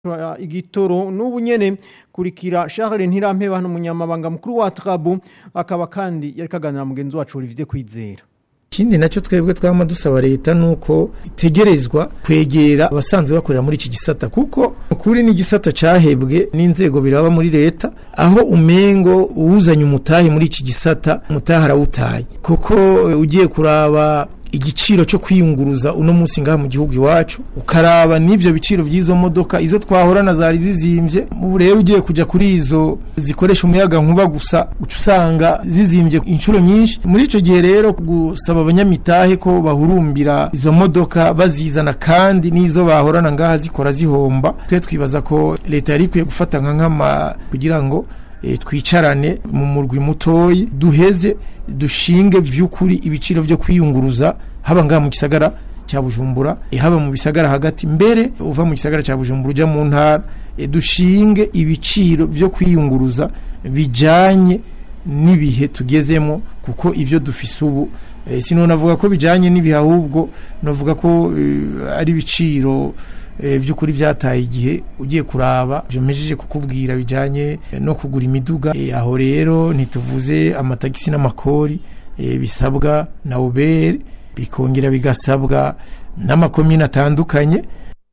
igitoro n'ubu nyene kurikira Charles Ntirampeba n'umunyamabanga mukuru wa Trabu akaba kandi yari kaganira mugenzi wacu Olivier Kwizera ikindi nacyo twebwe twama dusaba leta nuko itegerezwa kwegera abasanzwe bakorera muri iki gisata kuko kuri n'igisata cahebwe n'inzego biraba muri leta aho umengo uwuzanye umutahe muri iki gisata umutahe arawutaye kuko ugiye kuraba igiciro cyo kwiyunguruza uno munsi ngaha mu gihugu iwacu ukaraba n'ivyo biciro by'izo modoka izo twahorana zari zizimvye ubu rero ugiye kuja kuri izo zikoresha umuyaga nkuba gusa uca usanga zizimvye inshuro nyinshi muri ico gihe rero gusaba abanyamitahe ko bahurumbira izo modoka bazizana kandi n'izo bahorana ngaha zikora zihomba twe twibaza ko leta yari ikwiye gufata nka nkama kugira ngo e, twicarane mu murwi mutoyi duheze dushinge vy'ukuri ibiciro vyo kwiyunguruza haba ngaha mu gisagara cya Bujumbura e, haba mu bisagara hagati mbere uva mu gisagara cya Bujumbura uja mu ntara e, dushinge ibiciro vyo kwiyunguruza bijanye n'ibihe tugezemo kuko ivyo dufise ubu e, sino navuga ko bijanye n'ibihe ahubwo navuga ko e, ari ibiciro by'ukuri byataye igihe ugiye kuraba byomejeje kukubwira bijyanye no kugura imiduga aho rero ntituvuze amatagisi n'amakori bisabwa na uberi bikongera bigasabwa n'amakomine atandukanye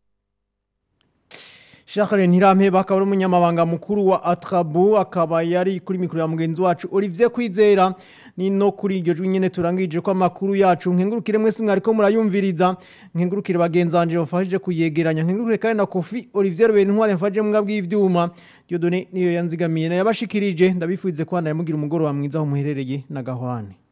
Charles Ntirampeba akaba ari umunyamabanga mukuru wa Atrabu akaba yari kuri mikoro ya mugenzi wacu Olivier Kwizera ni no kuri iryo jwi nyene turangije ko amakuru yacu nkengurukire mwese mwariko murayumviriza nkengurukire bagenzanje bafashije kuyegeranya nkengurukire kandi na Kofi Olivier Rubeni ntware mfaje mwabwa bw'ivyuma Dieudonné niyo yanzigamiye na yabashikirije ndabifuze ko namugira umugoro wa mwiza aho muherereye na gahwane